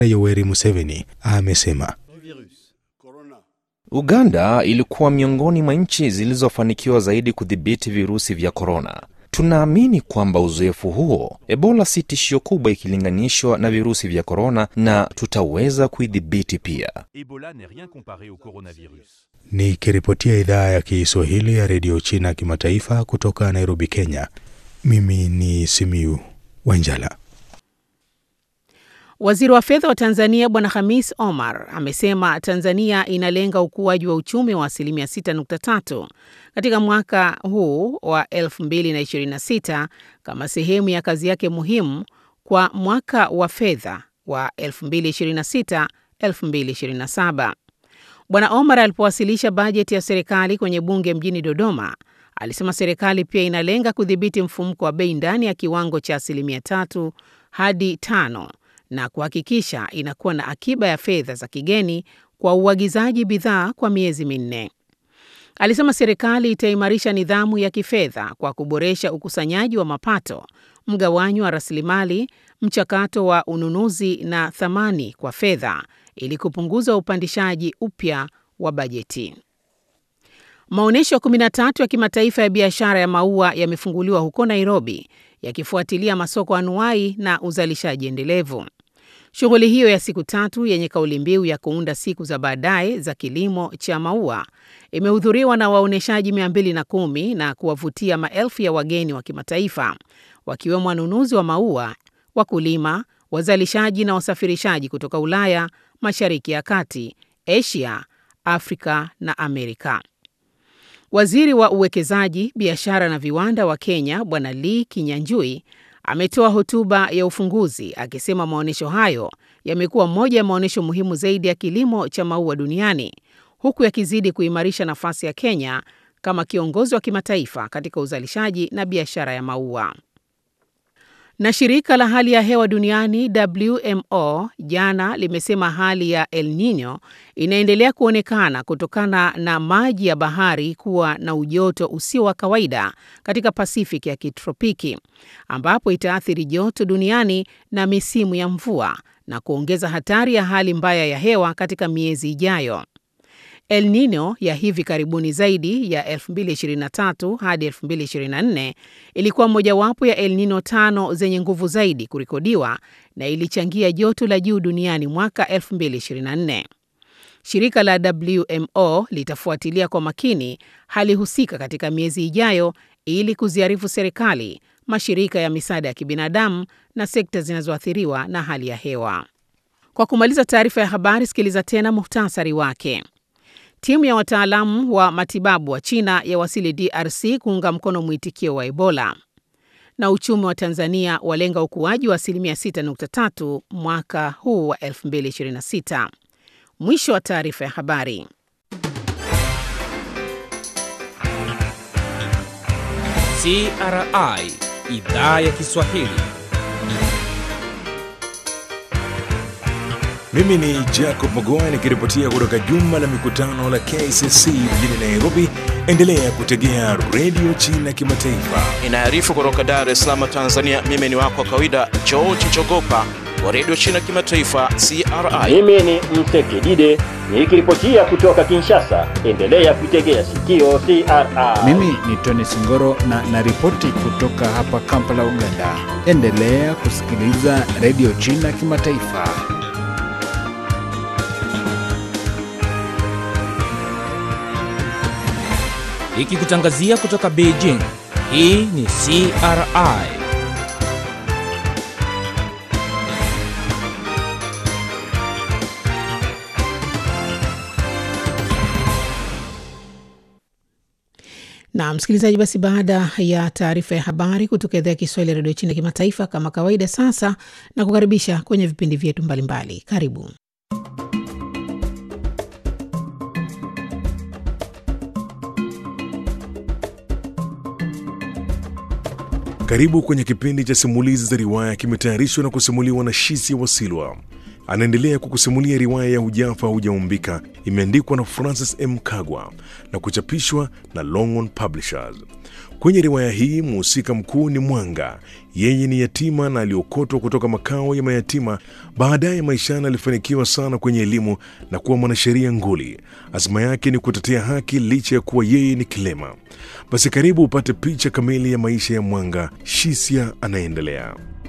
Yoweri Museveni amesema Uganda ilikuwa miongoni mwa nchi zilizofanikiwa zaidi kudhibiti virusi vya korona. Tunaamini kwamba uzoefu huo, Ebola si tishio kubwa ikilinganishwa na virusi vya korona, na tutaweza kuidhibiti pia. Ebola n'est rien comparé au coronavirus. Nikiripotia idhaa ya Kiswahili ya redio China kimataifa kutoka Nairobi, Kenya. Mimi ni Simiu Wanjala. Waziri wa fedha wa Tanzania Bwana Hamis Omar amesema Tanzania inalenga ukuaji wa uchumi wa asilimia 6.3 katika mwaka huu wa 2026 kama sehemu ya kazi yake muhimu kwa mwaka wa fedha wa 2026-2027. Bwana Omar alipowasilisha bajeti ya serikali kwenye bunge mjini Dodoma, alisema serikali pia inalenga kudhibiti mfumuko wa bei ndani ya kiwango cha asilimia tatu hadi tano na kuhakikisha inakuwa na akiba ya fedha za kigeni kwa uagizaji bidhaa kwa miezi minne. Alisema serikali itaimarisha nidhamu ya kifedha kwa kuboresha ukusanyaji wa mapato, mgawanyo wa rasilimali, mchakato wa ununuzi na thamani kwa fedha ili kupunguza upandishaji upya wa bajeti. Maonyesho 13 ya kimataifa ya biashara ya maua yamefunguliwa huko Nairobi yakifuatilia masoko anuai na uzalishaji endelevu. Shughuli hiyo ya siku tatu yenye kauli mbiu ya kuunda siku za baadaye za kilimo cha maua imehudhuriwa na waonyeshaji 210 na kuwavutia maelfu ya wageni wa kimataifa wakiwemo wanunuzi wa maua, wakulima, wazalishaji na wasafirishaji kutoka Ulaya, Mashariki ya Kati, Asia, Afrika na Amerika. Waziri wa uwekezaji, biashara na viwanda wa Kenya Bwana Lee Kinyanjui ametoa hotuba ya ufunguzi akisema maonyesho hayo yamekuwa moja ya maonyesho muhimu zaidi ya kilimo cha maua duniani huku yakizidi kuimarisha nafasi ya Kenya kama kiongozi wa kimataifa katika uzalishaji na biashara ya maua. Na shirika la hali ya hewa duniani WMO jana limesema hali ya El Nino inaendelea kuonekana kutokana na maji ya bahari kuwa na ujoto usio wa kawaida katika Pasifiki ya kitropiki, ambapo itaathiri joto duniani na misimu ya mvua na kuongeza hatari ya hali mbaya ya hewa katika miezi ijayo. El Nino ya hivi karibuni zaidi ya 2023 hadi 2024 ilikuwa mojawapo ya El Nino tano zenye nguvu zaidi kurekodiwa na ilichangia joto la juu duniani mwaka 2024. Shirika la WMO litafuatilia kwa makini hali husika katika miezi ijayo ili kuziarifu serikali, mashirika ya misaada ya kibinadamu na sekta zinazoathiriwa na hali ya hewa. Kwa kumaliza taarifa ya habari, sikiliza tena muhtasari wake. Timu ya wataalamu wa matibabu wa China yawasili DRC kuunga mkono mwitikio wa Ebola. Na uchumi wa Tanzania walenga ukuaji wa asilimia 6.3 mwaka huu wa 2026. Mwisho wa taarifa ya habari. CRI Idhaa ya Kiswahili. Mimi ni Jacob Magoa nikiripotia kutoka jumba la mikutano la KCC mjini Nairobi. Endelea kutegea redio China Kimataifa. Inaarifu kutoka Dar es Salaam, Tanzania. Mimi ni wako wa kawaida George Chogopa wa redio China Kimataifa, CRI. Mimi ni Msekidide nikiripotia kutoka Kinshasa. Endelea kuitegea sikio CRI. Mimi ni Tony Singoro na naripoti kutoka hapa Kampala, Uganda. Endelea kusikiliza redio China Kimataifa. Ikikutangazia kutoka Beijing. Hii ni CRI. Na msikilizaji, basi baada ya taarifa ya habari kutoka idhaa ya Kiswahili ya redio China kimataifa, kama kawaida, sasa na kukaribisha kwenye vipindi vyetu mbalimbali. Karibu. Karibu kwenye kipindi cha simulizi za riwaya, kimetayarishwa na kusimuliwa na Shisi Wasilwa. Anaendelea kukusimulia riwaya ya Hujafa Hujaumbika, imeandikwa na Francis M. Kagwa na kuchapishwa na Longhorn Publishers. Kwenye riwaya hii mhusika mkuu ni Mwanga. Yeye ni yatima na aliokotwa kutoka makao ya mayatima. Baadaye maishani alifanikiwa sana kwenye elimu na kuwa mwanasheria nguli. Azma yake ni kutetea haki licha ya kuwa yeye ni kilema. Basi karibu upate picha kamili ya maisha ya Mwanga. Shisia anaendelea.